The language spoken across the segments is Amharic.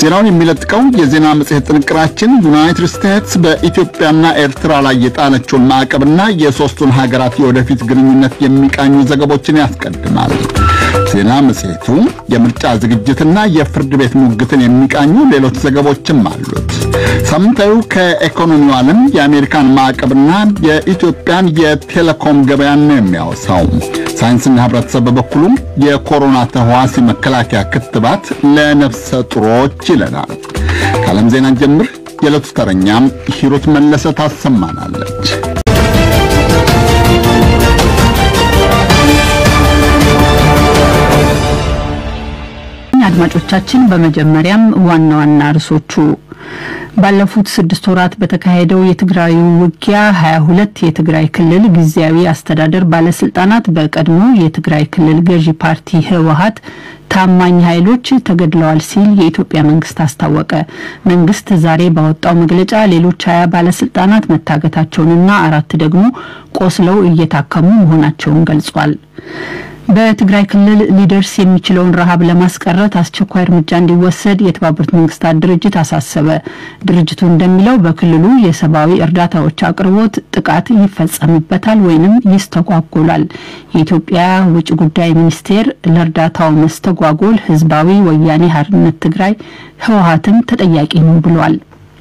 ዜናውን የሚለጥቀው የዜና መጽሔት ጥንቅራችን ዩናይትድ ስቴትስ በኢትዮጵያና ኤርትራ ላይ የጣለችውን ማዕቀብና የሦስቱን ሀገራት የወደፊት ግንኙነት የሚቃኙ ዘገቦችን ያስቀድማል። ዜና መጽሔቱ የምርጫ ዝግጅትና የፍርድ ቤት ሙግትን የሚቃኙ ሌሎች ዘገቦችም አሉት። ሳምንታዊ ከኢኮኖሚው ዓለም የአሜሪካን ማዕቀብና የኢትዮጵያን የቴሌኮም ገበያን ነው የሚያወሳው። ሳይንስና ሕብረተሰብ በበኩሉም የኮሮና ተህዋሲ መከላከያ ክትባት ለነፍሰ ጡሮች ይለናል። ከዓለም ዜና ጀምር የዕለቱ ተረኛም ሂሩት መለሰ ታሰማናለች። አድማጮቻችን በመጀመሪያም ዋና ዋና ርዕሶቹ ባለፉት ስድስት ወራት በተካሄደው የትግራዩ ውጊያ ሀያ ሁለት የትግራይ ክልል ጊዜያዊ አስተዳደር ባለስልጣናት በቀድሞ የትግራይ ክልል ገዢ ፓርቲ ህወሀት ታማኝ ኃይሎች ተገድለዋል ሲል የኢትዮጵያ መንግስት አስታወቀ። መንግስት ዛሬ ባወጣው መግለጫ ሌሎች ሀያ ባለስልጣናት መታገታቸውንና አራት ደግሞ ቆስለው እየታከሙ መሆናቸውን ገልጿል። በትግራይ ክልል ሊደርስ የሚችለውን ረሃብ ለማስቀረት አስቸኳይ እርምጃ እንዲወሰድ የተባበሩት መንግስታት ድርጅት አሳሰበ። ድርጅቱ እንደሚለው በክልሉ የሰብአዊ እርዳታዎች አቅርቦት ጥቃት ይፈጸምበታል ወይንም ይስተጓጎላል። የኢትዮጵያ ውጭ ጉዳይ ሚኒስቴር ለእርዳታው መስተጓጎል ህዝባዊ ወያኔ ሓርነት ትግራይ ህወሀትም ተጠያቂ ነው ብሏል።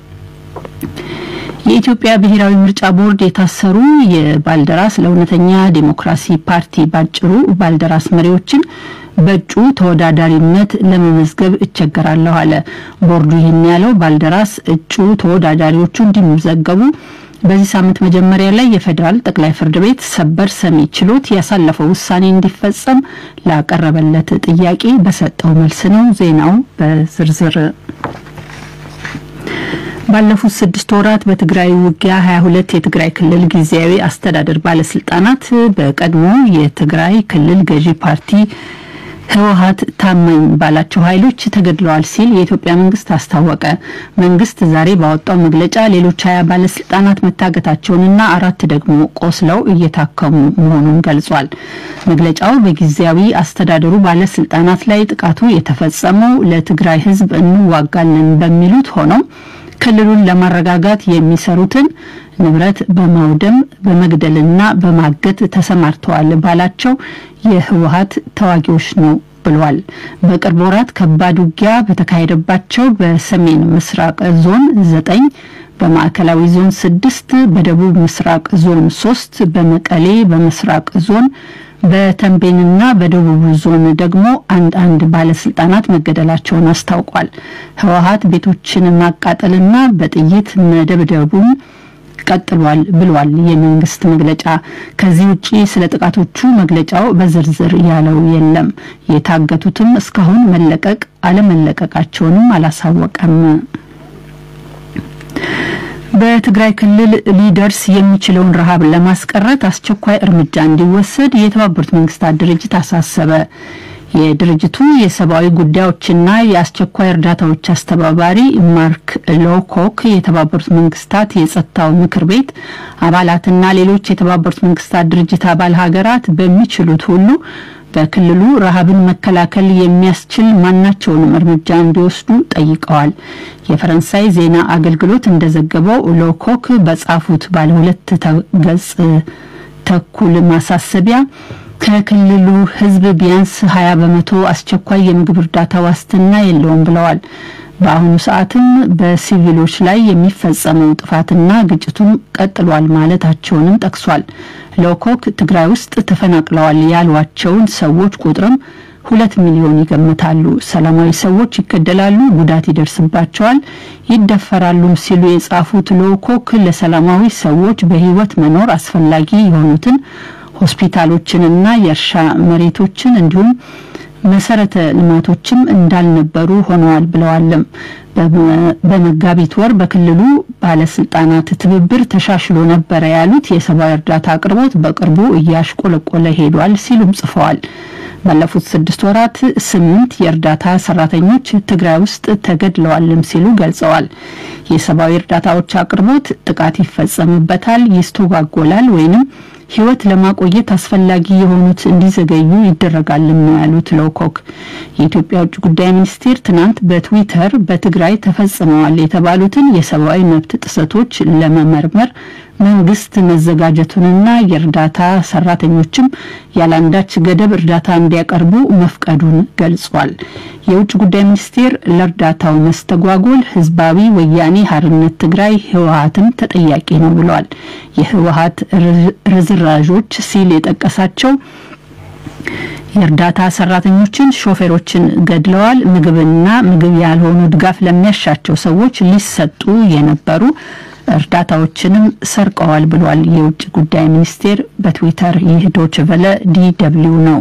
የኢትዮጵያ ብሔራዊ ምርጫ ቦርድ የታሰሩ የባልደራስ ለእውነተኛ ዴሞክራሲ ፓርቲ ባጭሩ ባልደራስ መሪዎችን በእጩ ተወዳዳሪነት ለመመዝገብ እቸገራለሁ አለ። ቦርዱ ይህን ያለው ባልደራስ እጩ ተወዳዳሪዎቹ እንዲመዘገቡ በዚህ ሳምንት መጀመሪያ ላይ የፌዴራል ጠቅላይ ፍርድ ቤት ሰበር ሰሚ ችሎት ያሳለፈው ውሳኔ እንዲፈጸም ላቀረበለት ጥያቄ በሰጠው መልስ ነው። ዜናው በዝርዝር ባለፉት ስድስት ወራት በትግራይ ውጊያ ሀያ ሁለት የትግራይ ክልል ጊዜያዊ አስተዳደር ባለስልጣናት በቀድሞ የትግራይ ክልል ገዢ ፓርቲ ህወሀት ታማኝ ባላቸው ኃይሎች ተገድለዋል ሲል የኢትዮጵያ መንግስት አስታወቀ። መንግስት ዛሬ ባወጣው መግለጫ ሌሎች ሀያ ባለስልጣናት መታገታቸውንና አራት ደግሞ ቆስለው እየታከሙ መሆኑን ገልጿል። መግለጫው በጊዜያዊ አስተዳደሩ ባለስልጣናት ላይ ጥቃቱ የተፈጸመው ለትግራይ ህዝብ እንዋጋለን በሚሉት ሆነው ክልሉን ለማረጋጋት የሚሰሩትን ንብረት በማውደም በመግደልና በማገት ተሰማርተዋል ባላቸው የህወሀት ተዋጊዎች ነው ብሏል። በቅርብ ወራት ከባድ ውጊያ በተካሄደባቸው በሰሜን ምስራቅ ዞን ዘጠኝ በማዕከላዊ ዞን ስድስት በደቡብ ምስራቅ ዞን ሶስት በመቀሌ በምስራቅ ዞን በተንቤንና በደቡብ ዞን ደግሞ አንድ አንድ ባለስልጣናት መገደላቸውን አስታውቋል። ህወሀት ቤቶችን ማቃጠልና በጥይት መደብደቡን ቀጥሏል ብሏል የመንግስት መግለጫ። ከዚህ ውጪ ስለ ጥቃቶቹ መግለጫው በዝርዝር ያለው የለም። የታገቱትም እስካሁን መለቀቅ አለመለቀቃቸውንም አላሳወቀም። በትግራይ ክልል ሊደርስ የሚችለውን ረሃብ ለማስቀረት አስቸኳይ እርምጃ እንዲወሰድ የተባበሩት መንግስታት ድርጅት አሳሰበ። የድርጅቱ የሰብአዊ ጉዳዮችና የአስቸኳይ እርዳታዎች አስተባባሪ ማርክ ሎኮክ የተባበሩት መንግስታት የጸጥታው ምክር ቤት አባላትና ሌሎች የተባበሩት መንግስታት ድርጅት አባል ሀገራት በሚችሉት ሁሉ በክልሉ ረሃብን መከላከል የሚያስችል ማናቸውንም እርምጃ እንዲወስዱ ጠይቀዋል። የፈረንሳይ ዜና አገልግሎት እንደዘገበው ሎኮክ በጻፉት ባለ ሁለት ገጽ ተኩል ማሳሰቢያ ከክልሉ ሕዝብ ቢያንስ 20 በመቶ አስቸኳይ የምግብ እርዳታ ዋስትና የለውም ብለዋል። በአሁኑ ሰዓትም በሲቪሎች ላይ የሚፈጸመው ጥፋትና ግጭቱም ቀጥሏል ማለታቸውንም ጠቅሷል። ሎኮክ ትግራይ ውስጥ ተፈናቅለዋል ያሏቸውን ሰዎች ቁጥርም ሁለት ሚሊዮን ይገምታሉ። ሰላማዊ ሰዎች ይገደላሉ፣ ጉዳት ይደርስባቸዋል፣ ይደፈራሉም ሲሉ የጻፉት ሎኮክ ለሰላማዊ ሰዎች በህይወት መኖር አስፈላጊ የሆኑትን ሆስፒታሎችንና የእርሻ መሬቶችን እንዲሁም መሰረተ ልማቶችም እንዳልነበሩ ሆነዋል ብለዋልም። በመጋቢት ወር በክልሉ ባለስልጣናት ትብብር ተሻሽሎ ነበረ ያሉት የሰብአዊ እርዳታ አቅርቦት በቅርቡ እያሽቆለቆለ ሄዷል ሲሉም ጽፈዋል። ባለፉት ስድስት ወራት ስምንት የእርዳታ ሰራተኞች ትግራይ ውስጥ ተገድለዋልም ሲሉ ገልጸዋል። የሰብአዊ እርዳታዎች አቅርቦት ጥቃት ይፈጸምበታል፣ ይስተጓጎላል ወይንም ሕይወት ለማቆየት አስፈላጊ የሆኑት እንዲዘገዩ ይደረጋልም ነው ያሉት ሎኮክ። የኢትዮጵያ ውጭ ጉዳይ ሚኒስቴር ትናንት በትዊተር በትግራይ ተፈጽመዋል የተባሉትን የሰብአዊ መብት ጥሰቶች ለመመርመር መንግስት መዘጋጀቱንና የእርዳታ ሰራተኞችም ያለአንዳች ገደብ እርዳታ እንዲያቀርቡ መፍቀዱን ገልጿል። የውጭ ጉዳይ ሚኒስቴር ለእርዳታው መስተጓጎል ህዝባዊ ወያኔ ሀርነት ትግራይ ህወሀትም ተጠያቂ ነው ብሏል። የህወሀት ርዝራዦች ሲል የጠቀሳቸው የእርዳታ ሰራተኞችን፣ ሾፌሮችን ገድለዋል። ምግብና ምግብ ያልሆኑ ድጋፍ ለሚያሻቸው ሰዎች ሊሰጡ የነበሩ እርዳታዎችንም ሰርቀዋል ብሏል የውጭ ጉዳይ ሚኒስቴር በትዊተር። ይህ ዶች ቨለ ዲ ደብልዩ ነው።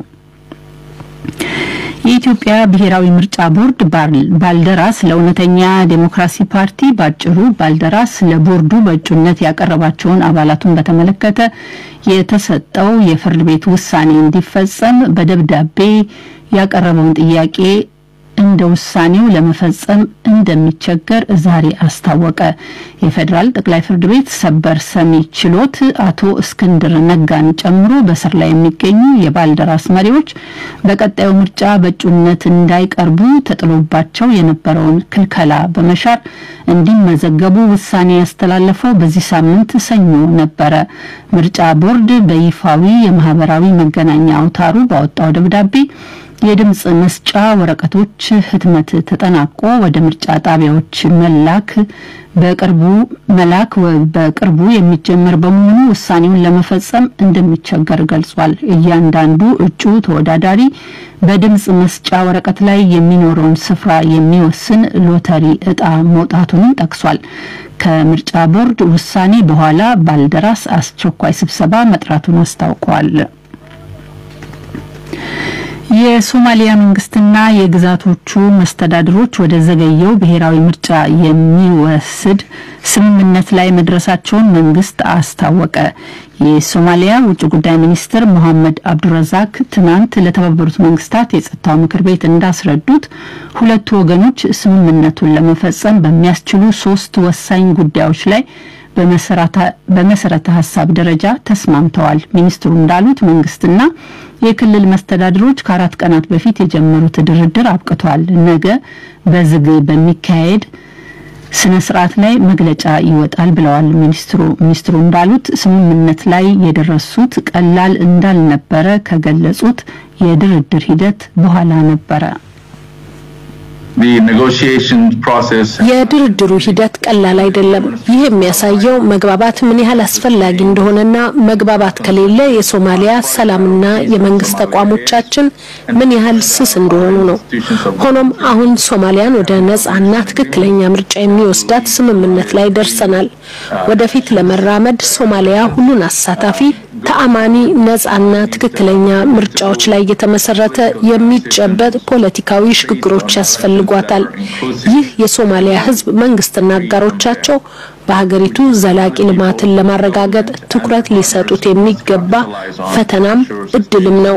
የኢትዮጵያ ብሔራዊ ምርጫ ቦርድ ባልደራስ ለእውነተኛ ዴሞክራሲ ፓርቲ ባጭሩ ባልደራስ ለቦርዱ በእጩነት ያቀረባቸውን አባላቱን በተመለከተ የተሰጠው የፍርድ ቤት ውሳኔ እንዲፈጸም በደብዳቤ ያቀረበውን ጥያቄ እንደ ውሳኔው ለመፈጸም እንደሚቸገር ዛሬ አስታወቀ። የፌዴራል ጠቅላይ ፍርድ ቤት ሰበር ሰሚ ችሎት አቶ እስክንድር ነጋን ጨምሮ በስር ላይ የሚገኙ የባልደራስ መሪዎች በቀጣዩ ምርጫ በእጩነት እንዳይቀርቡ ተጥሎባቸው የነበረውን ክልከላ በመሻር እንዲመዘገቡ ውሳኔ ያስተላለፈው በዚህ ሳምንት ሰኞ ነበረ። ምርጫ ቦርድ በይፋዊ የማህበራዊ መገናኛ አውታሩ ባወጣው ደብዳቤ የድምፅ መስጫ ወረቀቶች ህትመት ተጠናቆ ወደ ምርጫ ጣቢያዎች መላክ በቅርቡ መላክ በቅርቡ የሚጀመር በመሆኑ ውሳኔውን ለመፈጸም እንደሚቸገር ገልጿል። እያንዳንዱ እጩ ተወዳዳሪ በድምፅ መስጫ ወረቀት ላይ የሚኖረውን ስፍራ የሚወስን ሎተሪ እጣ መውጣቱንም ጠቅሷል። ከምርጫ ቦርድ ውሳኔ በኋላ ባልደራስ አስቸኳይ ስብሰባ መጥራቱን አስታውቋል። የሶማሊያ መንግስትና የግዛቶቹ መስተዳድሮች ወደ ዘገየው ብሔራዊ ምርጫ የሚወስድ ስምምነት ላይ መድረሳቸውን መንግስት አስታወቀ። የሶማሊያ ውጭ ጉዳይ ሚኒስትር ሞሐመድ አብዱረዛክ ትናንት ለተባበሩት መንግስታት የጸጥታው ምክር ቤት እንዳስረዱት ሁለቱ ወገኖች ስምምነቱን ለመፈጸም በሚያስችሉ ሶስት ወሳኝ ጉዳዮች ላይ በመሰረተ ሀሳብ ደረጃ ተስማምተዋል። ሚኒስትሩ እንዳሉት መንግስትና የክልል መስተዳድሮች ከአራት ቀናት በፊት የጀመሩት ድርድር አብቅቷል። ነገ በዝግ በሚካሄድ ስነ ስርዓት ላይ መግለጫ ይወጣል ብለዋል ሚኒስትሩ። ሚኒስትሩ እንዳሉት ስምምነት ላይ የደረሱት ቀላል እንዳልነበረ ከገለጹት የድርድር ሂደት በኋላ ነበረ። የድርድሩ ሂደት ቀላል አይደለም። ይህ የሚያሳየው መግባባት ምን ያህል አስፈላጊ እንደሆነና መግባባት ከሌለ የሶማሊያ ሰላምና የመንግስት ተቋሞቻችን ምን ያህል ስስ እንደሆኑ ነው። ሆኖም አሁን ሶማሊያን ወደ ነጻና ትክክለኛ ምርጫ የሚወስዳት ስምምነት ላይ ደርሰናል። ወደፊት ለመራመድ ሶማሊያ ሁሉን አሳታፊ ተአማኒ ነጻና ትክክለኛ ምርጫዎች ላይ የተመሰረተ የሚጨበጥ ፖለቲካዊ ሽግግሮች ያስፈልጓታል። ይህ የሶማሊያ ሕዝብ መንግስትና አጋሮቻቸው በሀገሪቱ ዘላቂ ልማትን ለማረጋገጥ ትኩረት ሊሰጡት የሚገባ ፈተናም እድልም ነው።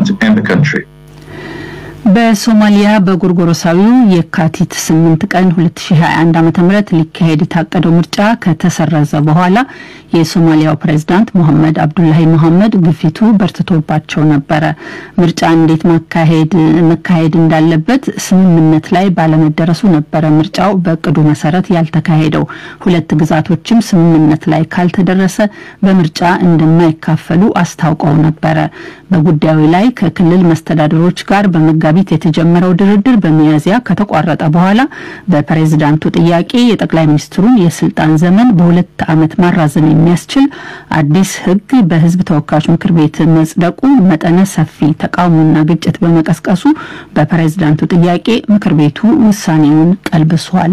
በሶማሊያ በጎርጎሮሳዊው የካቲት 8 ቀን 2021 ዓ.ም ሊካሄድ የታቀደው ምርጫ ከተሰረዘ በኋላ የሶማሊያው ፕሬዝዳንት ሞሐመድ አብዱላሂ መሐመድ ግፊቱ በርትቶባቸው ነበረ። ምርጫ እንዴት ማካሄድ መካሄድ እንዳለበት ስምምነት ላይ ባለመደረሱ ነበረ ምርጫው በእቅዱ መሰረት ያልተካሄደው። ሁለት ግዛቶችም ስምምነት ላይ ካልተደረሰ በምርጫ እንደማይካፈሉ አስታውቀው ነበረ። በጉዳዩ ላይ ከክልል መስተዳድሮች ጋር በመጋቢት የተጀመረው ድርድር በሚያዝያ ከተቋረጠ በኋላ በፕሬዝዳንቱ ጥያቄ የጠቅላይ ሚኒስትሩን የስልጣን ዘመን በሁለት ዓመት ማራዘም የሚያስችል አዲስ ሕግ በሕዝብ ተወካዮች ምክር ቤት መጽደቁ መጠነ ሰፊ ተቃውሞና ግጭት በመቀስቀሱ በፕሬዝዳንቱ ጥያቄ ምክር ቤቱ ውሳኔውን ቀልብሷል።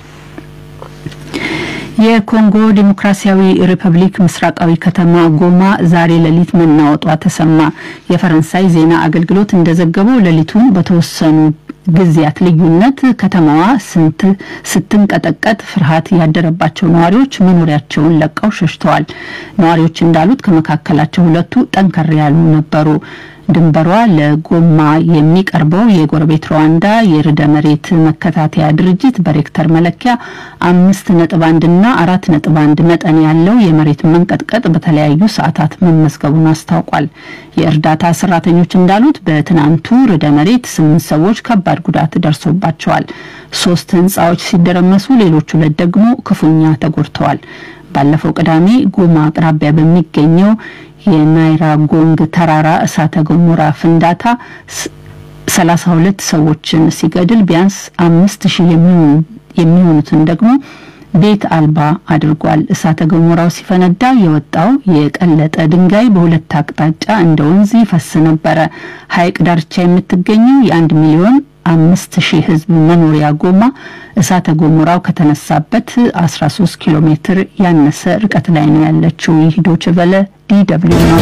የኮንጎ ዲሞክራሲያዊ ሪፐብሊክ ምስራቃዊ ከተማ ጎማ ዛሬ ሌሊት መናወጧ ተሰማ። የፈረንሳይ ዜና አገልግሎት እንደዘገበው ሌሊቱን በተወሰኑ ጊዜያት ልዩነት ከተማዋ ስትንቀጠቀጥ ፍርሃት ያደረባቸው ነዋሪዎች መኖሪያቸውን ለቀው ሸሽተዋል። ነዋሪዎች እንዳሉት ከመካከላቸው ሁለቱ ጠንከር ያሉ ነበሩ። ድንበሯ ለጎማ የሚቀርበው የጎረቤት ሩዋንዳ የርዕደ መሬት መከታተያ ድርጅት በሬክተር መለኪያ አምስት ነጥብ አንድና አራት ነጥብ አንድ መጠን ያለው የመሬት መንቀጥቀጥ በተለያዩ ሰዓታት መመዝገቡን አስታውቋል። የእርዳታ ሰራተኞች እንዳሉት በትናንቱ ርዕደ መሬት ስምንት ሰዎች ከባድ ጉዳት ደርሶባቸዋል። ሶስት ህንጻዎች ሲደረመሱ፣ ሌሎች ሁለት ደግሞ ክፉኛ ተጎድተዋል። ባለፈው ቅዳሜ ጎማ አቅራቢያ በሚገኘው የናይራ ጎንግ ተራራ እሳተ ገሞራ ፍንዳታ ሰላሳ ሁለት ሰዎችን ሲገድል ቢያንስ አምስት ሺህ የሚሆኑትን ደግሞ ቤት አልባ አድርጓል። እሳተ ገሞራው ሲፈነዳ የወጣው የቀለጠ ድንጋይ በሁለት አቅጣጫ እንደ ወንዝ ይፈስ ነበረ። ሐይቅ ዳርቻ የምትገኘው የአንድ ሚሊዮን አምስት ሺህ ህዝብ መኖሪያ ጎማ እሳተ ገሞራው ከተነሳበት 13 ኪሎ ሜትር ያነሰ ርቀት ላይ ነው ያለችው። ይህ ዶይቼ ቬለ ዲ ደብልዩ ነው።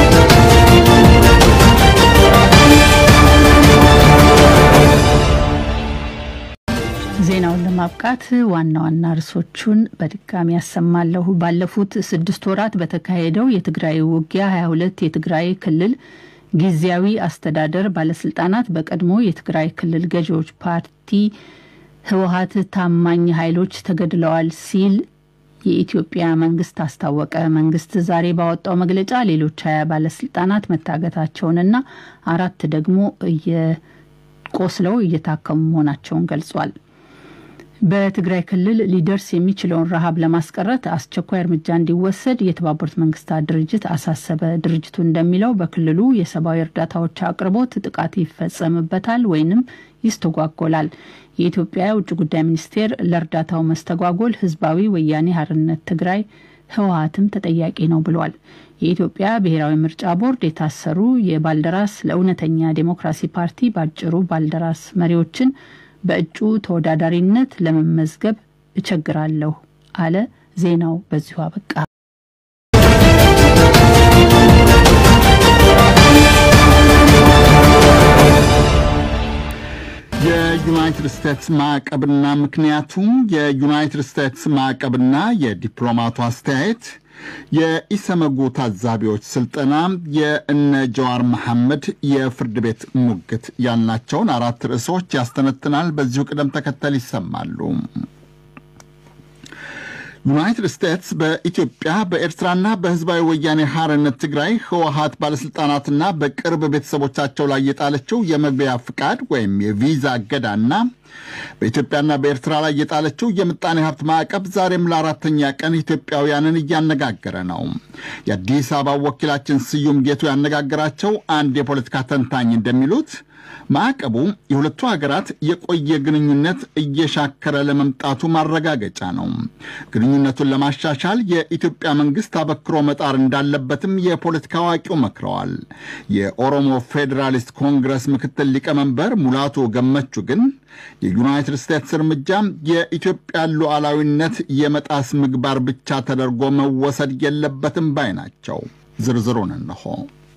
ዜናውን ለማብቃት ዋና ዋና ርዕሶቹን በድጋሚ ያሰማለሁ። ባለፉት ስድስት ወራት በተካሄደው የትግራይ ውጊያ 22 የትግራይ ክልል ጊዜያዊ አስተዳደር ባለስልጣናት በቀድሞ የትግራይ ክልል ገዢዎች ፓርቲ ህወሀት ታማኝ ኃይሎች ተገድለዋል ሲል የኢትዮጵያ መንግስት አስታወቀ። መንግስት ዛሬ ባወጣው መግለጫ ሌሎች ሀያ ባለስልጣናት መታገታቸውንና አራት ደግሞ ቆስለው እየታከሙ መሆናቸውን ገልጿል። በትግራይ ክልል ሊደርስ የሚችለውን ረሃብ ለማስቀረት አስቸኳይ እርምጃ እንዲወሰድ የተባበሩት መንግስታት ድርጅት አሳሰበ። ድርጅቱ እንደሚለው በክልሉ የሰብአዊ እርዳታዎች አቅርቦት ጥቃት ይፈጸምበታል ወይንም ይስተጓጎላል። የኢትዮጵያ የውጭ ጉዳይ ሚኒስቴር ለእርዳታው መስተጓጎል ህዝባዊ ወያኔ ሀርነት ትግራይ ህወሀትም ተጠያቂ ነው ብሏል። የኢትዮጵያ ብሔራዊ ምርጫ ቦርድ የታሰሩ የባልደራስ ለእውነተኛ ዴሞክራሲ ፓርቲ ባጭሩ ባልደራስ መሪዎችን በእጩ ተወዳዳሪነት ለመመዝገብ እቸግራለሁ አለ። ዜናው በዚሁ አበቃ። የዩናይትድ ስቴትስ ማዕቀብና ምክንያቱም የዩናይትድ ስቴትስ ማዕቀብና የዲፕሎማቱ አስተያየት የኢሰመጉ ታዛቢዎች ስልጠና፣ የእነ ጀዋር መሐመድ የፍርድ ቤት ሙግት ያልናቸውን አራት ርዕሶች ያስተነትናል። በዚሁ ቅደም ተከተል ይሰማሉ። ዩናይትድ ስቴትስ በኢትዮጵያ በኤርትራና በህዝባዊ ወያኔ ሐርነት ትግራይ ህወሀት ባለሥልጣናትና በቅርብ ቤተሰቦቻቸው ላይ የጣለችው የመግቢያ ፍቃድ ወይም የቪዛ እገዳና በኢትዮጵያና በኤርትራ ላይ የጣለችው የምጣኔ ሀብት ማዕቀብ ዛሬም ለአራተኛ ቀን ኢትዮጵያውያንን እያነጋገረ ነው። የአዲስ አበባ ወኪላችን ስዩም ጌቱ ያነጋገራቸው አንድ የፖለቲካ ተንታኝ እንደሚሉት ማዕቀቡ የሁለቱ ሀገራት የቆየ ግንኙነት እየሻከረ ለመምጣቱ ማረጋገጫ ነው። ግንኙነቱን ለማሻሻል የኢትዮጵያ መንግስት አበክሮ መጣር እንዳለበትም የፖለቲካ አዋቂው መክረዋል። የኦሮሞ ፌዴራሊስት ኮንግረስ ምክትል ሊቀመንበር ሙላቱ ገመቹ ግን የዩናይትድ ስቴትስ እርምጃ የኢትዮጵያ ሉዓላዊነት የመጣስ ምግባር ብቻ ተደርጎ መወሰድ የለበትም ባይ ናቸው። ዝርዝሩን እንሆ።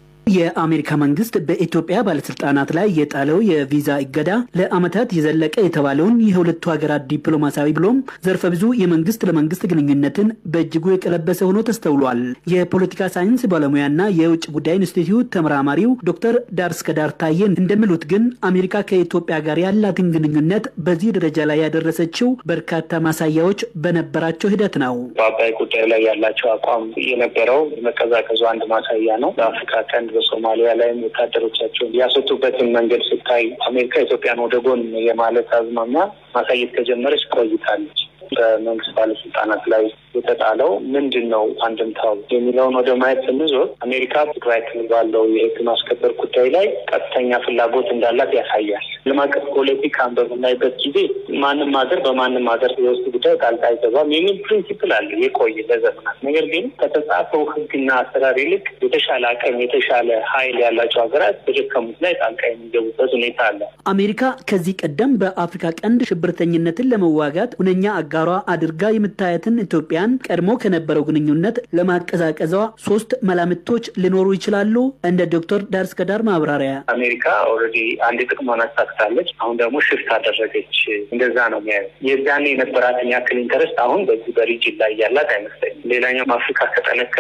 የአሜሪካ መንግስት በኢትዮጵያ ባለስልጣናት ላይ የጣለው የቪዛ እገዳ ለዓመታት የዘለቀ የተባለውን የሁለቱ ሀገራት ዲፕሎማሲያዊ ብሎም ዘርፈ ብዙ የመንግስት ለመንግስት ግንኙነትን በእጅጉ የቀለበሰ ሆኖ ተስተውሏል። የፖለቲካ ሳይንስ ባለሙያና የውጭ ጉዳይ ኢንስቲትዩት ተመራማሪው ዶክተር ዳርስከዳር ታዬን እንደሚሉት ግን አሜሪካ ከኢትዮጵያ ጋር ያላትን ግንኙነት በዚህ ደረጃ ላይ ያደረሰችው በርካታ ማሳያዎች በነበራቸው ሂደት ነው። በአባይ ጉዳይ ላይ ያላቸው አቋም የነበረው መቀዛቀዙ አንድ ማሳያ ነው። በአፍሪካ ቀንድ በሶማሊያ ላይም ወታደሮቻቸውን ያስወጡበትን መንገድ ስታይ አሜሪካ ኢትዮጵያን ወደ ጎን የማለት አዝማሚያ ማሳየት ከጀመረች ቆይታለች። በመንግስት ባለስልጣናት ላይ የተጣለው ምንድን ነው አንድምታው የሚለውን ወደ ማየት ስንዞር አሜሪካ ትግራይ ክልል ባለው የህግ ማስከበር ጉዳይ ላይ ቀጥተኛ ፍላጎት እንዳላት ያሳያል። ዓለም አቀፍ ፖለቲካን በምናይበት ጊዜ ማንም ሀገር በማንም ሀገር የውስጥ ጉዳይ ጣልቃ አይገባም የሚል ፕሪንሲፕል አለ የቆየ ለዘመናት። ነገር ግን ከተጻፈው ህግና አሰራር ይልቅ የተሻለ አቅም የተሻለ ኃይል ያላቸው ሀገራት በደከሙት ላይ ጣልቃ የሚገቡበት ሁኔታ አለ። አሜሪካ ከዚህ ቀደም በአፍሪካ ቀንድ ሽብርተኝነትን ለመዋጋት ሁነኛ አጋሯ አድርጋ የምታየትን ኢትዮጵያን ቀድሞ ከነበረው ግንኙነት ለማቀዛቀዟ ሶስት መላምቶች ሊኖሩ ይችላሉ። እንደ ዶክተር ዳርስከዳር ማብራሪያ አሜሪካ ኦልሬዲ አንድ ጥቅሟን አሳክታለች። አሁን ደግሞ ሽፍት አደረገች። እንደዛ ነው የሚያየው። የዛኔ የነበራትን ያክል ኢንተረስት አሁን በዚህ በሪጅን ላይ ያላት አይመስለኝም። ሌላኛውም አፍሪካ ከጠነከረች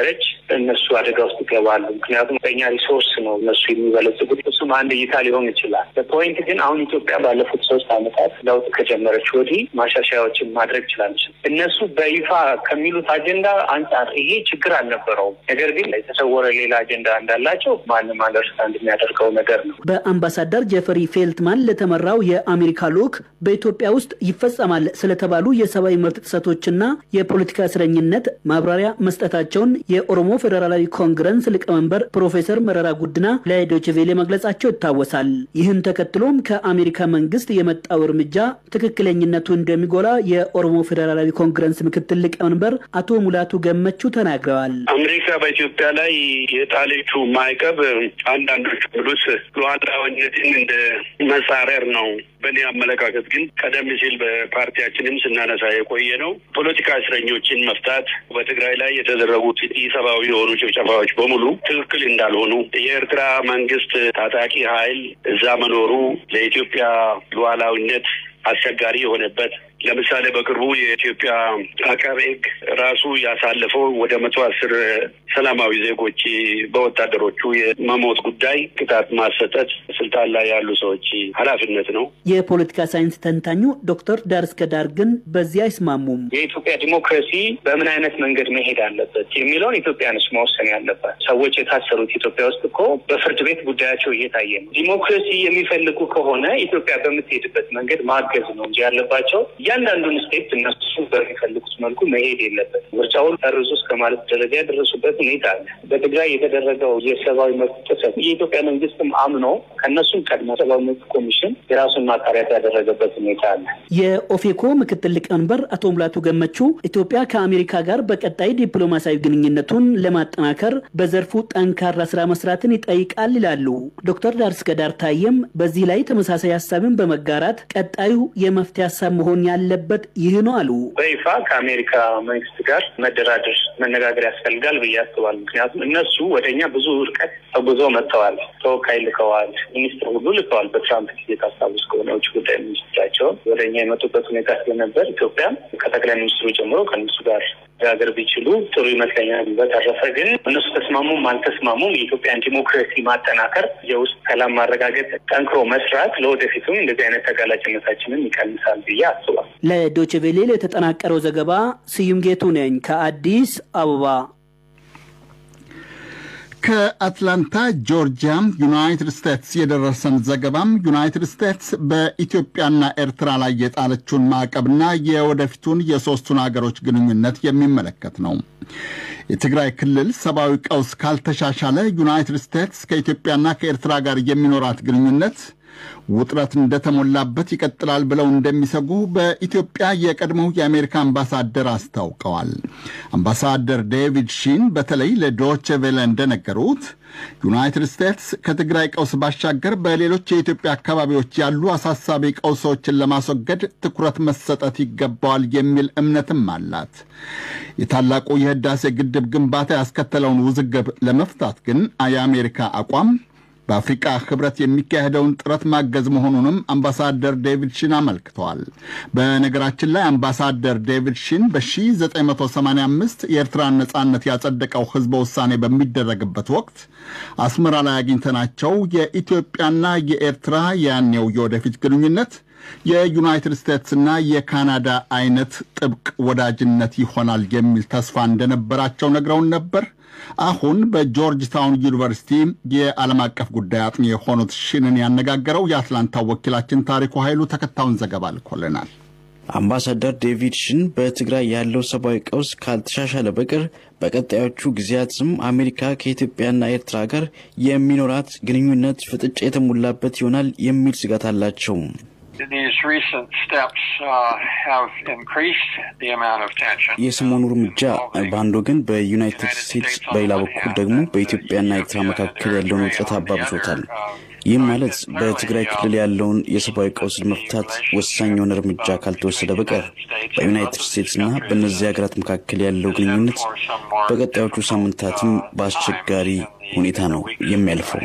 እነሱ አደጋ ውስጥ ይገባሉ። ምክንያቱም በእኛ ሪሶርስ ነው እነሱ የሚበለጽጉት። እሱም አንድ እይታ ሊሆን ይችላል። በፖይንት ግን አሁን ኢትዮጵያ ባለፉት ሶስት ዓመታት ለውጥ ከጀመረች ወዲህ ማሻሻያዎችን ማድረግ ችላለች። እነሱ በይፋ ከሚሉት አጀንዳ አንጻር ይሄ ችግር አልነበረውም። ነገር ግን የተሰወረ ሌላ አጀንዳ እንዳላቸው ማንም አንደርስታንድ የሚያደርገው ነገር ነው። በአምባሳደር ጀፈሪ ፌልትማን ለተመራው የአሜሪካ ልዑክ በኢትዮጵያ ውስጥ ይፈጸማል ስለተባሉ የሰብአዊ መብት ጥሰቶችና የፖለቲካ እስረኝነት ማብራሪያ መስጠታቸውን የኦሮሞ ፌዴራላዊ ኮንግረስ ሊቀመንበር ፕሮፌሰር መረራ ጉድና ለዶይቼ ቬለ መግለጻቸው ይታወሳል። ይህን ተከትሎም ከአሜሪካ መንግስት የመጣው እርምጃ ትክክለኝነቱ እንደሚጎላ የኦሮሞ ፌዴራላዊ ኮንግረስ ምክትል ሊቀመንበር አቶ ሙላቱ ገመቹ ተናግረዋል። አሜሪካ በኢትዮጵያ ላይ የጣለችው ማዕቀብ አንዳንዶች ብሉስ ሉዓላዊነትን እንደ መጻረር ነው። በእኔ አመለካከት ግን ቀደም ሲል በፓርቲያችንም ስናነሳ የቆየ ነው። ፖለቲካ እስረኞችን መፍታት፣ በትግራይ ላይ የተደረጉት ኢሰብአዊ የሆኑ ጭፍጨፋዎች በሙሉ ትክክል እንዳልሆኑ፣ የኤርትራ መንግስት ታጣቂ ኃይል እዛ መኖሩ ለኢትዮጵያ ሉዓላዊነት አስቸጋሪ የሆነበት ለምሳሌ በቅርቡ የኢትዮጵያ አቃቤ ሕግ ራሱ ያሳለፈው ወደ መቶ አስር ሰላማዊ ዜጎች በወታደሮቹ የመሞት ጉዳይ ቅጣት ማሰጠት ስልጣን ላይ ያሉ ሰዎች ኃላፊነት ነው። የፖለቲካ ሳይንስ ተንታኙ ዶክተር ዳር እስከ ዳር ግን በዚህ አይስማሙም። የኢትዮጵያ ዲሞክራሲ በምን አይነት መንገድ መሄድ አለበት የሚለውን ኢትዮጵያንስ መወሰን ያለባት። ሰዎች የታሰሩት ኢትዮጵያ ውስጥ እኮ በፍርድ ቤት ጉዳያቸው እየታየ ነው። ዲሞክራሲ የሚፈልጉ ከሆነ ኢትዮጵያ በምትሄድበት መንገድ ማገዝ ነው እንጂ ያለባቸው እያንዳንዱን ስቴፕ እነሱ በሚፈልጉት መልኩ መሄድ የለበት። ምርጫውን ሰርዙ እስከ ማለት ደረጃ የደረሱበት ሁኔታ አለ። በትግራይ የተደረገው የሰብአዊ መብት ጥሰት የኢትዮጵያ መንግስትም አምኖ ከእነሱም ቀድሞ ሰብአዊ መብት ኮሚሽን የራሱን ማጣሪያት ያደረገበት ሁኔታ አለ። የኦፌኮ ምክትል ሊቀመንበር አቶ ሙላቱ ገመቹ ኢትዮጵያ ከአሜሪካ ጋር በቀጣይ ዲፕሎማሲያዊ ግንኙነቱን ለማጠናከር በዘርፉ ጠንካራ ስራ መስራትን ይጠይቃል ይላሉ። ዶክተር ዳር እስከ ዳር ታየም በዚህ ላይ ተመሳሳይ ሀሳብን በመጋራት ቀጣዩ የመፍትሄ ሀሳብ መሆን ያለበት ይህ ነው አሉ። በይፋ ከአሜሪካ መንግስት ጋር መደራደር መነጋገር ያስፈልጋል ብዬ አስባለሁ። ምክንያቱም እነሱ ወደ እኛ ብዙ ርቀት ተጉዞ መጥተዋል። ተወካይ ልከዋል፣ ሚኒስትር ሁሉ ልከዋል። በትራምፕ ጊዜ ታስታውስ ከሆነ ውጭ ጉዳይ ሚኒስትራቸውን ወደ እኛ የመጡበት ሁኔታ ስለነበር ኢትዮጵያም ከጠቅላይ ሚኒስትሩ ጀምሮ ከእነሱ ጋር መነጋገር ቢችሉ ጥሩ ይመስለኛል። በተረፈ ግን እነሱ ተስማሙም አልተስማሙም የኢትዮጵያን ዲሞክራሲ ማጠናከር፣ የውስጥ ሰላም ማረጋገጥ፣ ጠንክሮ መስራት ለወደፊቱም እንደዚህ አይነት ተጋላጭነታችንን ይቀንሳል ብዬ አስባለሁ። ለዶይቼ ቬለ የተጠናቀረው ዘገባ ስዩም ጌቱ ነኝ ከአዲስ አበባ። ከአትላንታ ጆርጂያ ዩናይትድ ስቴትስ የደረሰን ዘገባም ዩናይትድ ስቴትስ በኢትዮጵያና ኤርትራ ላይ የጣለችውን ማዕቀብና የወደፊቱን የሦስቱን አገሮች ግንኙነት የሚመለከት ነው። የትግራይ ክልል ሰብአዊ ቀውስ ካልተሻሻለ ዩናይትድ ስቴትስ ከኢትዮጵያና ከኤርትራ ጋር የሚኖራት ግንኙነት ውጥረት እንደተሞላበት ይቀጥላል ብለው እንደሚሰጉ በኢትዮጵያ የቀድሞው የአሜሪካ አምባሳደር አስታውቀዋል። አምባሳደር ዴቪድ ሺን በተለይ ለዶቼ ቬለ እንደነገሩት ዩናይትድ ስቴትስ ከትግራይ ቀውስ ባሻገር በሌሎች የኢትዮጵያ አካባቢዎች ያሉ አሳሳቢ ቀውሶችን ለማስወገድ ትኩረት መሰጠት ይገባዋል የሚል እምነትም አላት። የታላቁ የህዳሴ ግድብ ግንባታ ያስከተለውን ውዝግብ ለመፍታት ግን የአሜሪካ አቋም በአፍሪቃ ህብረት የሚካሄደውን ጥረት ማገዝ መሆኑንም አምባሳደር ዴቪድ ሺን አመልክተዋል። በነገራችን ላይ አምባሳደር ዴቪድ ሺን በ1985 የኤርትራን ነጻነት ያጸደቀው ህዝበ ውሳኔ በሚደረግበት ወቅት አስመራ ላይ አግኝተናቸው የኢትዮጵያና የኤርትራ ያኔው የወደፊት ግንኙነት የዩናይትድ ስቴትስና የካናዳ አይነት ጥብቅ ወዳጅነት ይሆናል የሚል ተስፋ እንደነበራቸው ነግረውን ነበር። አሁን በጆርጅ ታውን ዩኒቨርሲቲ የዓለም አቀፍ ጉዳይ አጥኚ የሆኑት ሽንን ያነጋገረው የአትላንታ ወኪላችን ታሪኩ ኃይሉ ተከታዩን ዘገባ ልኮልናል። አምባሳደር ዴቪድ ሽን በትግራይ ያለው ሰብአዊ ቀውስ ካልተሻሻለ በቀር በቀጣዮቹ ጊዜያትም አሜሪካ ከኢትዮጵያና ኤርትራ ጋር የሚኖራት ግንኙነት ፍጥጫ የተሞላበት ይሆናል የሚል ስጋት አላቸው። የሰሞኑ እርምጃ በአንድ ወገን በዩናይትድ ስቴትስ በሌላ በኩል ደግሞ በኢትዮጵያና ኤርትራ መካከል ያለውን ውጥረት አባብሶታል። ይህም ማለት በትግራይ ክልል ያለውን የሰብአዊ ቀውስ ለመፍታት ወሳኝ የሆነ እርምጃ ካልተወሰደ በቀር በዩናይትድ ስቴትስና በእነዚህ ሀገራት መካከል ያለው ግንኙነት በቀጣዮቹ ሳምንታትም በአስቸጋሪ ሁኔታ ነው የሚያልፈው።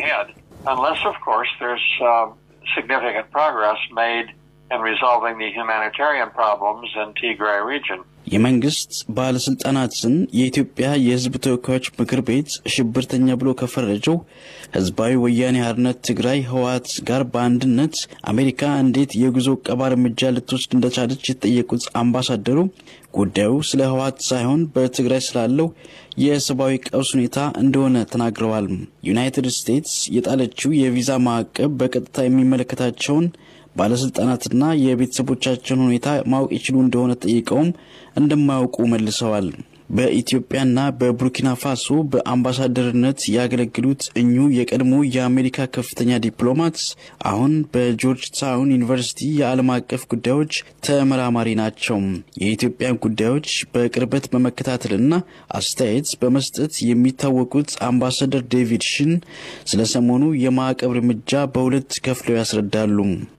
significant progress made in resolving the humanitarian problems in Tigray region. የመንግስት ባለስልጣናትን የኢትዮጵያ የሕዝብ ተወካዮች ምክር ቤት ሽብርተኛ ብሎ ከፈረጀው ህዝባዊ ወያኔ ሓርነት ትግራይ ህወሓት ጋር በአንድነት አሜሪካ እንዴት የጉዞ ቀባ እርምጃ ልትወስድ እንደቻለች የተጠየቁት አምባሳደሩ ጉዳዩ ስለ ህወሓት ሳይሆን በትግራይ ስላለው የሰብአዊ ቀውስ ሁኔታ እንደሆነ ተናግረዋል። ዩናይትድ ስቴትስ የጣለችው የቪዛ ማዕቀብ በቀጥታ የሚመለከታቸውን ባለስልጣናትና የቤተሰቦቻቸውን ሁኔታ ማወቅ ይችሉ እንደሆነ ጠይቀውም እንደማያውቁ መልሰዋል። በኢትዮጵያና በቡርኪና ፋሶ በአምባሳደርነት ያገለግሉት እኙ የቀድሞ የአሜሪካ ከፍተኛ ዲፕሎማት አሁን በጆርጅ ታውን ዩኒቨርሲቲ የዓለም አቀፍ ጉዳዮች ተመራማሪ ናቸው። የኢትዮጵያን ጉዳዮች በቅርበት በመከታተልና አስተያየት በመስጠት የሚታወቁት አምባሳደር ዴቪድ ሽን ስለ ሰሞኑ የማዕቀብ እርምጃ በሁለት ከፍለው ያስረዳሉ።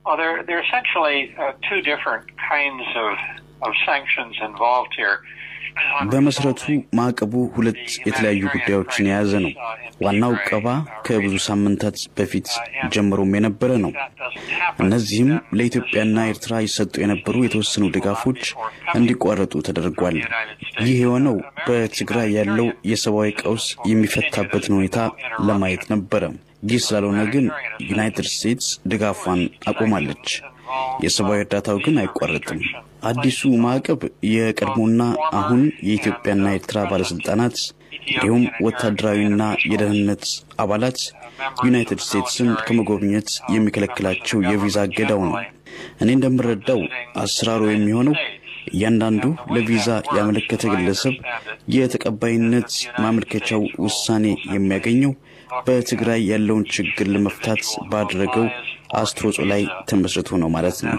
በመሰረቱ ማዕቀቡ ሁለት የተለያዩ ጉዳዮችን የያዘ ነው። ዋናው ቀባ ከብዙ ሳምንታት በፊት ጀምሮም የነበረ ነው። እነዚህም ለኢትዮጵያና ኤርትራ ይሰጡ የነበሩ የተወሰኑ ድጋፎች እንዲቋረጡ ተደርጓል። ይህ የሆነው በትግራይ ያለው የሰብአዊ ቀውስ የሚፈታበትን ሁኔታ ለማየት ነበረ። ይህ ስላልሆነ ግን ዩናይትድ ስቴትስ ድጋፏን አቆማለች። የሰብአዊ እርዳታው ግን አይቋረጥም። አዲሱ ማዕቀብ የቀድሞና አሁን የኢትዮጵያና ኤርትራ ባለስልጣናት እንዲሁም ወታደራዊና የደህንነት አባላት ዩናይትድ ስቴትስን ከመጎብኘት የሚከለክላቸው የቪዛ እገዳው ነው። እኔ እንደምረዳው አሰራሩ የሚሆነው እያንዳንዱ ለቪዛ ያመለከተ ግለሰብ የተቀባይነት ማመልከቻው ውሳኔ የሚያገኘው በትግራይ ያለውን ችግር ለመፍታት ባደረገው አስተዋጽኦ ላይ ተመስርቶ ነው ማለት ነው።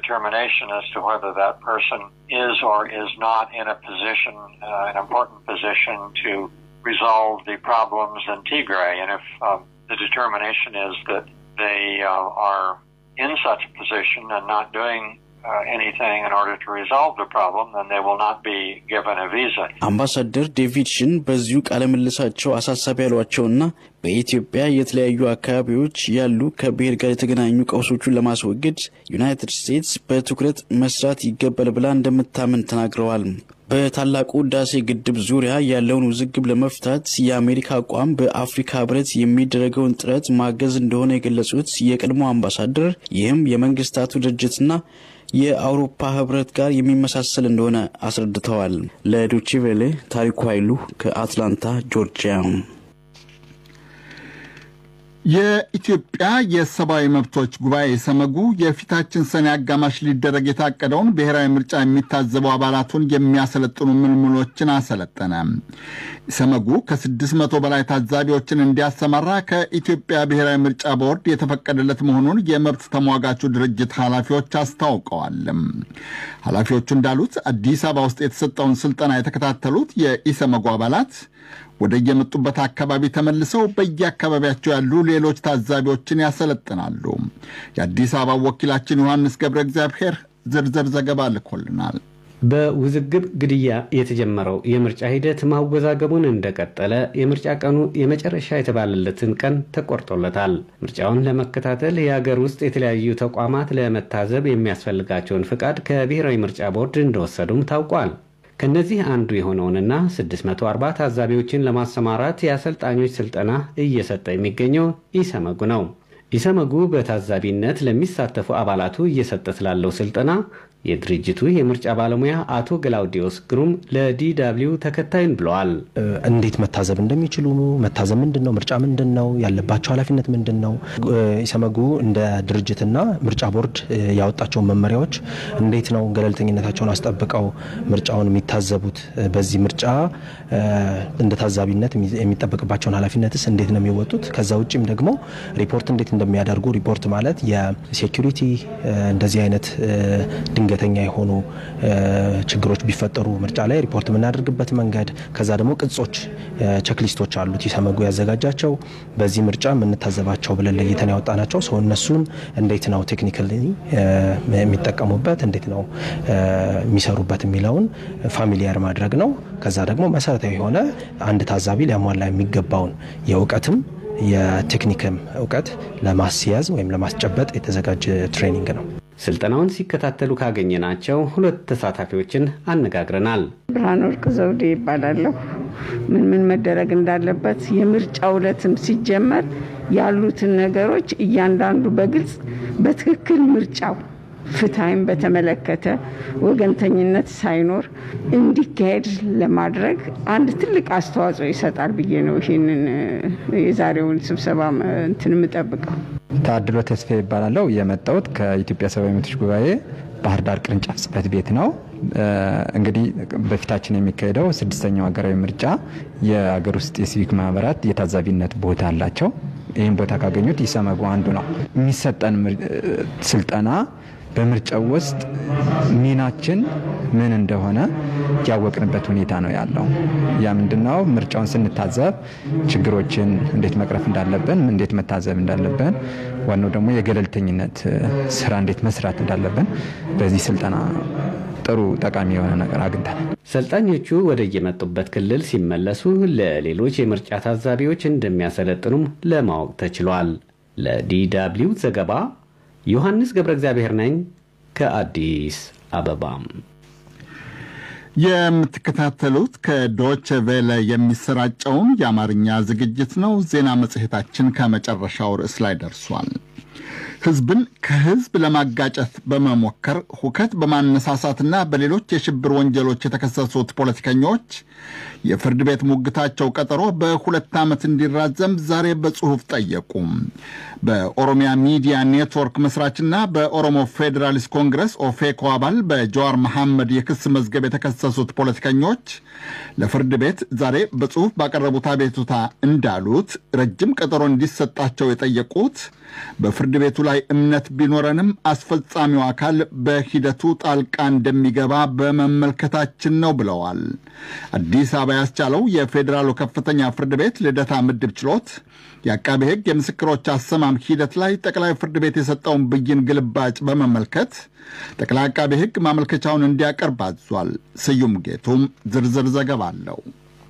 አምባሳደር ዴቪድ ሽን በዚሁ ቃለ ምልሳቸው አሳሳቢ ያሏቸውና በኢትዮጵያ የተለያዩ አካባቢዎች ያሉ ከብሔር ጋር የተገናኙ ቀውሶቹን ለማስወገድ ዩናይትድ ስቴትስ በትኩረት መስራት ይገባል ብላ እንደምታምን ተናግረዋል። በታላቁ ህዳሴ ግድብ ዙሪያ ያለውን ውዝግብ ለመፍታት የአሜሪካ አቋም በአፍሪካ ህብረት የሚደረገውን ጥረት ማገዝ እንደሆነ የገለጹት የቀድሞ አምባሳደር ይህም የመንግስታቱ ድርጅትና የአውሮፓ ህብረት ጋር የሚመሳሰል እንደሆነ አስረድተዋል። ለዶቼ ቬሌ ታሪኩ ኃይሉ ከአትላንታ ጆርጂያ። የኢትዮጵያ የሰብአዊ መብቶች ጉባኤ ሰመጉ የፊታችን ሰኔ አጋማሽ ሊደረግ የታቀደውን ብሔራዊ ምርጫ የሚታዘቡ አባላቱን የሚያሰለጥኑ ምልምሎችን አሰለጠነ። ሰመጉ ከስድስት መቶ በላይ ታዛቢዎችን እንዲያሰማራ ከኢትዮጵያ ብሔራዊ ምርጫ ቦርድ የተፈቀደለት መሆኑን የመብት ተሟጋቹ ድርጅት ኃላፊዎች አስታውቀዋል። ኃላፊዎቹ እንዳሉት አዲስ አበባ ውስጥ የተሰጠውን ስልጠና የተከታተሉት የኢሰመጉ አባላት ወደ የመጡበት አካባቢ ተመልሰው በየአካባቢያቸው ያሉ ሌሎች ታዛቢዎችን ያሰለጥናሉ። የአዲስ አበባ ወኪላችን ዮሐንስ ገብረ እግዚአብሔር ዝርዝር ዘገባ ልኮልናል። በውዝግብ ግድያ የተጀመረው የምርጫ ሂደት ማወዛገቡን እንደቀጠለ የምርጫ ቀኑ የመጨረሻ የተባለለትን ቀን ተቆርጦለታል። ምርጫውን ለመከታተል የሀገር ውስጥ የተለያዩ ተቋማት ለመታዘብ የሚያስፈልጋቸውን ፍቃድ ከብሔራዊ ምርጫ ቦርድ እንደወሰዱም ታውቋል። ከነዚህ አንዱ የሆነውንና 640 ታዛቢዎችን ለማሰማራት የአሰልጣኞች ስልጠና እየሰጠ የሚገኘው ኢሰመጉ ነው። ኢሰመጉ በታዛቢነት ለሚሳተፉ አባላቱ እየሰጠ ስላለው ስልጠና የድርጅቱ የምርጫ ባለሙያ አቶ ገላውዲዮስ ግሩም ለዲደብሊው ተከታይን ብለዋል። እንዴት መታዘብ እንደሚችሉ መታዘብ ምንድን ነው፣ ምርጫ ምንድን ነው፣ ያለባቸው ኃላፊነት ምንድን ነው፣ ኢሰመጉ እንደ ድርጅትና ምርጫ ቦርድ ያወጣቸውን መመሪያዎች እንዴት ነው ገለልተኝነታቸውን አስጠብቀው ምርጫውን የሚታዘቡት፣ በዚህ ምርጫ እንደ ታዛቢነት የሚጠበቅባቸውን ኃላፊነትስ እንዴት ነው የሚወጡት፣ ከዛ ውጭም ደግሞ ሪፖርት እንዴት እንደሚያደርጉ ሪፖርት ማለት የሴኪሪቲ እንደዚህ አይነት ድንገተኛ የሆኑ ችግሮች ቢፈጠሩ ምርጫ ላይ ሪፖርት የምናደርግበት መንገድ፣ ከዛ ደግሞ ቅጾች፣ ቼክሊስቶች አሉት ኢሰመጉ ያዘጋጃቸው በዚህ ምርጫ የምንታዘባቸው ብለን ለይተን ያወጣናቸው ሰው እነሱን እንዴት ነው ቴክኒካሊ የሚጠቀሙበት እንዴት ነው የሚሰሩበት የሚለውን ፋሚሊያር ማድረግ ነው። ከዛ ደግሞ መሰረታዊ የሆነ አንድ ታዛቢ ሊያሟላ የሚገባውን የእውቀትም የቴክኒክም እውቀት ለማስያዝ ወይም ለማስጨበጥ የተዘጋጀ ትሬኒንግ ነው። ስልጠናውን ሲከታተሉ ካገኘናቸው ሁለት ተሳታፊዎችን አነጋግረናል። ብርሃን ወርቅ ዘውዴ ይባላለሁ። ምን ምን መደረግ እንዳለበት የምርጫ ዕለትም ሲጀመር ያሉትን ነገሮች እያንዳንዱ በግልጽ በትክክል ምርጫው ፍትሐይም በተመለከተ ወገንተኝነት ሳይኖር እንዲካሄድ ለማድረግ አንድ ትልቅ አስተዋጽኦ ይሰጣል ብዬ ነው ይህንን የዛሬውን ስብሰባ እንትን የምጠብቀው። ታድሎ ተስፋ ይባላለው። የመጣሁት ከኢትዮጵያ ሰብአዊ መብቶች ጉባኤ ባህር ዳር ቅርንጫፍ ጽህፈት ቤት ነው። እንግዲህ በፊታችን የሚካሄደው ስድስተኛው ሀገራዊ ምርጫ የሀገር ውስጥ የሲቪክ ማህበራት የታዛቢነት ቦታ አላቸው። ይህን ቦታ ካገኙት ኢሰመጉ አንዱ ነው። የሚሰጠን ስልጠና በምርጫው ውስጥ ሚናችን ምን እንደሆነ ያወቅንበት ሁኔታ ነው ያለው። ያ ምንድነው? ምርጫውን ስንታዘብ ችግሮችን እንዴት መቅረፍ እንዳለብን፣ እንዴት መታዘብ እንዳለብን፣ ዋናው ደግሞ የገለልተኝነት ስራ እንዴት መስራት እንዳለብን በዚህ ስልጠና ጥሩ ጠቃሚ የሆነ ነገር አግኝተናል። ሰልጣኞቹ ወደ የመጡበት ክልል ሲመለሱ ለሌሎች የምርጫ ታዛቢዎች እንደሚያሰለጥኑም ለማወቅ ተችሏል። ለዲደብሊው ዘገባ ዮሐንስ ገብረ እግዚአብሔር ነኝ ከአዲስ አበባም። የምትከታተሉት ከዶች ቬለ የሚሰራጨውን የአማርኛ ዝግጅት ነው። ዜና መጽሔታችን ከመጨረሻው ርዕስ ላይ ደርሷል። ህዝብን ከህዝብ ለማጋጨት በመሞከር ሁከት በማነሳሳትና በሌሎች የሽብር ወንጀሎች የተከሰሱት ፖለቲከኞች የፍርድ ቤት ሙግታቸው ቀጠሮ በሁለት ዓመት እንዲራዘም ዛሬ በጽሑፍ ጠየቁ። በኦሮሚያ ሚዲያ ኔትወርክ መስራችና በኦሮሞ ፌዴራሊስት ኮንግረስ ኦፌኮ አባል በጀዋር መሐመድ የክስ መዝገብ የተከሰሱት ፖለቲከኞች ለፍርድ ቤት ዛሬ በጽሑፍ ባቀረቡት አቤቱታ እንዳሉት ረጅም ቀጠሮ እንዲሰጣቸው የጠየቁት በፍርድ ቤቱ ላይ እምነት ቢኖረንም አስፈጻሚው አካል በሂደቱ ጣልቃ እንደሚገባ በመመልከታችን ነው ብለዋል። አዲስ አበባ ያስቻለው የፌዴራሉ ከፍተኛ ፍርድ ቤት ልደታ ምድብ ችሎት የአቃቤ ሕግ የምስክሮች አሰማም ሂደት ላይ ጠቅላይ ፍርድ ቤት የሰጠውን ብይን ግልባጭ በመመልከት ጠቅላይ አቃቤ ሕግ ማመልከቻውን እንዲያቀርብ አዟል። ስዩም ጌቱም ዝርዝር ዘገባ አለው።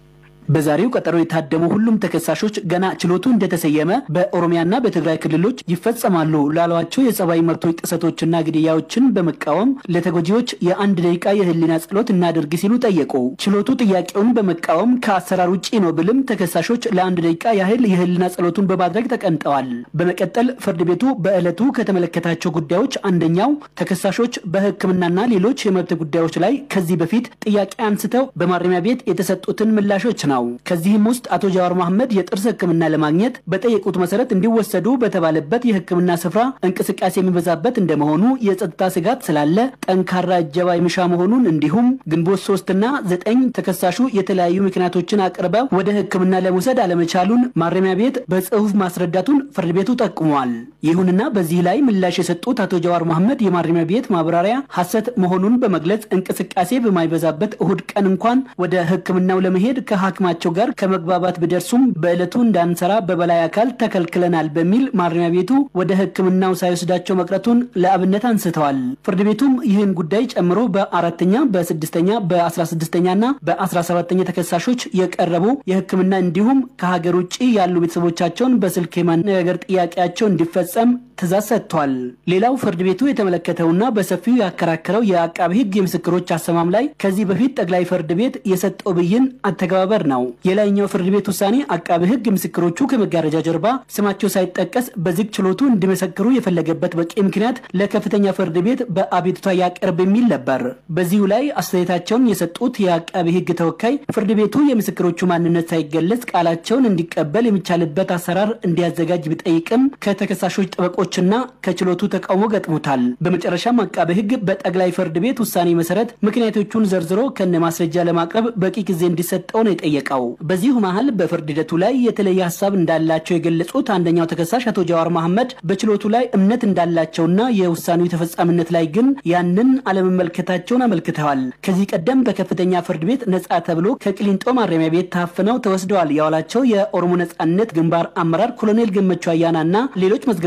በዛሬው ቀጠሮ የታደሙ ሁሉም ተከሳሾች ገና ችሎቱ እንደተሰየመ በኦሮሚያና በትግራይ ክልሎች ይፈጸማሉ ላሏቸው የሰብአዊ መብቶች ጥሰቶችና ግድያዎችን በመቃወም ለተጎጂዎች የአንድ ደቂቃ የህሊና ጸሎት እናድርግ ሲሉ ጠየቁ። ችሎቱ ጥያቄውን በመቃወም ከአሰራር ውጭ ነው ብልም ተከሳሾች ለአንድ ደቂቃ ያህል የህሊና ጸሎቱን በማድረግ ተቀምጠዋል። በመቀጠል ፍርድ ቤቱ በዕለቱ ከተመለከታቸው ጉዳዮች አንደኛው ተከሳሾች በሕክምናና ሌሎች የመብት ጉዳዮች ላይ ከዚህ በፊት ጥያቄ አንስተው በማረሚያ ቤት የተሰጡትን ምላሾች ነው። ከዚህም ውስጥ አቶ ጀዋር መሐመድ የጥርስ ህክምና ለማግኘት በጠየቁት መሰረት እንዲወሰዱ በተባለበት የህክምና ስፍራ እንቅስቃሴ የሚበዛበት እንደመሆኑ የጸጥታ ስጋት ስላለ ጠንካራ እጀባ የሚሻ መሆኑን እንዲሁም ግንቦት ሶስትና ዘጠኝ ተከሳሹ የተለያዩ ምክንያቶችን አቅርበው ወደ ህክምና ለመውሰድ አለመቻሉን ማረሚያ ቤት በጽሁፍ ማስረዳቱን ፍርድ ቤቱ ጠቁመዋል። ይሁንና በዚህ ላይ ምላሽ የሰጡት አቶ ጀዋር መሐመድ የማረሚያ ቤት ማብራሪያ ሐሰት መሆኑን በመግለጽ እንቅስቃሴ በማይበዛበት እሁድ ቀን እንኳን ወደ ህክምናው ለመሄድ ከሐኪማ ቸው ጋር ከመግባባት ቢደርሱም በዕለቱ እንዳንሰራ በበላይ አካል ተከልክለናል በሚል ማረሚያ ቤቱ ወደ ህክምናው ሳይወስዳቸው መቅረቱን ለአብነት አንስተዋል። ፍርድ ቤቱም ይህን ጉዳይ ጨምሮ በአራተኛ በስድስተኛ በአስራ ስድስተኛና በአስራ ሰባተኛ ተከሳሾች የቀረቡ የህክምና እንዲሁም ከሀገር ውጭ ያሉ ቤተሰቦቻቸውን በስልክ የማነጋገር ጥያቄያቸው እንዲፈጸም ትእዛዝ ሰጥቷል። ሌላው ፍርድ ቤቱ የተመለከተውና በሰፊው ያከራከረው የአቃቢ ህግ የምስክሮች አሰማም ላይ ከዚህ በፊት ጠቅላይ ፍርድ ቤት የሰጠው ብይን አተገባበር ነው። የላይኛው ፍርድ ቤት ውሳኔ አቃቢ ህግ ምስክሮቹ ከመጋረጃ ጀርባ ስማቸው ሳይጠቀስ በዝግ ችሎቱ እንዲመሰክሩ የፈለገበት በቂ ምክንያት ለከፍተኛ ፍርድ ቤት በአቤቱታ ያቀርብ የሚል ነበር። በዚሁ ላይ አስተያየታቸውን የሰጡት የአቃቢ ህግ ተወካይ ፍርድ ቤቱ የምስክሮቹ ማንነት ሳይገለጽ ቃላቸውን እንዲቀበል የሚቻልበት አሰራር እንዲያዘጋጅ ቢጠይቅም ከተከሳሾች ጠበቆችና ከችሎቱ ተቃውሞ ገጥሞታል። በመጨረሻም አቃቢ ህግ በጠቅላይ ፍርድ ቤት ውሳኔ መሰረት ምክንያቶቹን ዘርዝሮ ከነ ማስረጃ ለማቅረብ በቂ ጊዜ እንዲሰጠው ነው የጠየቀው። በዚሁ መሀል በፍርድ ሂደቱ ላይ የተለየ ሀሳብ እንዳላቸው የገለጹት አንደኛው ተከሳሽ አቶ ጀዋር መሐመድ በችሎቱ ላይ እምነት እንዳላቸውና የውሳኔው ተፈጻሚነት ላይ ግን ያንን አለመመልከታቸውን አመልክተዋል። ከዚህ ቀደም በከፍተኛ ፍርድ ቤት ነጻ ተብሎ ከቅሊንጦ ማረሚያ ቤት ታፍነው ተወስደዋል ያዋላቸው የኦሮሞ ነጻነት ግንባር አመራር ኮሎኔል ገመቹ አያና እና ሌሎች መዝገቦችን በመ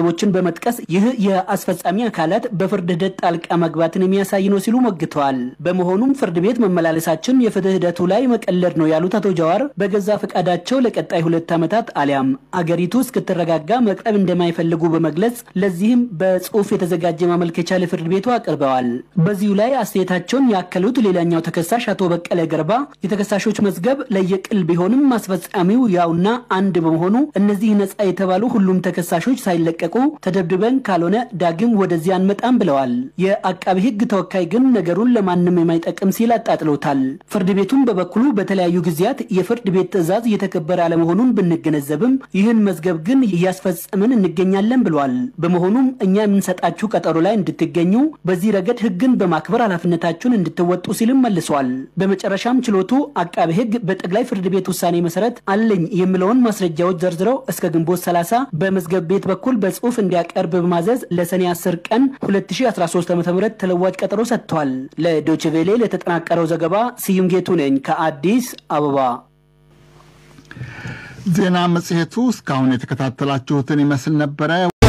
በመጥቀስ ይህ የአስፈጻሚ አካላት በፍርድ ሂደት ጣልቃ መግባትን የሚያሳይ ነው ሲሉ ሞግተዋል። በመሆኑም ፍርድ ቤት መመላለሳችን የፍትህ ሂደቱ ላይ መቀለድ ነው ያሉት አቶ ጀዋር በገዛ ፈቃዳቸው ለቀጣይ ሁለት ዓመታት አሊያም አገሪቱ እስክትረጋጋ መቅረብ እንደማይፈልጉ በመግለጽ ለዚህም በጽሁፍ የተዘጋጀ ማመልከቻ ለፍርድ ቤቱ አቅርበዋል። በዚሁ ላይ አስተያየታቸውን ያከሉት ሌላኛው ተከሳሽ አቶ በቀለ ገርባ የተከሳሾች መዝገብ ለየቅል ቢሆንም ማስፈጻሚው ያውና አንድ በመሆኑ እነዚህ ነጻ የተባሉ ሁሉም ተከሳሾች ሳይለቀቁ ተደብድበን ካልሆነ ዳግም ወደዚህ አንመጣም ብለዋል። የአቃቢ ሕግ ተወካይ ግን ነገሩን ለማንም የማይጠቅም ሲል አጣጥሎታል። ፍርድ ቤቱም በበኩሉ በተለያዩ ጊዜያት የፍርድ ቤት ትዕዛዝ እየተከበረ አለመሆኑን ብንገነዘብም ይህን መዝገብ ግን እያስፈጸምን እንገኛለን ብሏል። በመሆኑም እኛ የምንሰጣችሁ ቀጠሮ ላይ እንድትገኙ በዚህ ረገድ ሕግን በማክበር ኃላፊነታችሁን እንድትወጡ ሲልም መልሷል። በመጨረሻም ችሎቱ አቃቤ ሕግ በጠቅላይ ፍርድ ቤት ውሳኔ መሰረት አለኝ የሚለውን ማስረጃዎች ዘርዝረው እስከ ግንቦት 30 በመዝገብ ቤት በኩል በጽሁፍ እንዲያቀርብ በማዘዝ ለሰኔ 10 ቀን 2013 ዓ.ም ተለዋጭ ቀጠሮ ሰጥቷል። ለዶችቬሌ ለተጠናቀረው ዘገባ ስዩም ጌቱ ነኝ ከአዲስ አበባ። ዜና መጽሔቱ እስካሁን የተከታተላችሁትን ይመስል ነበረ።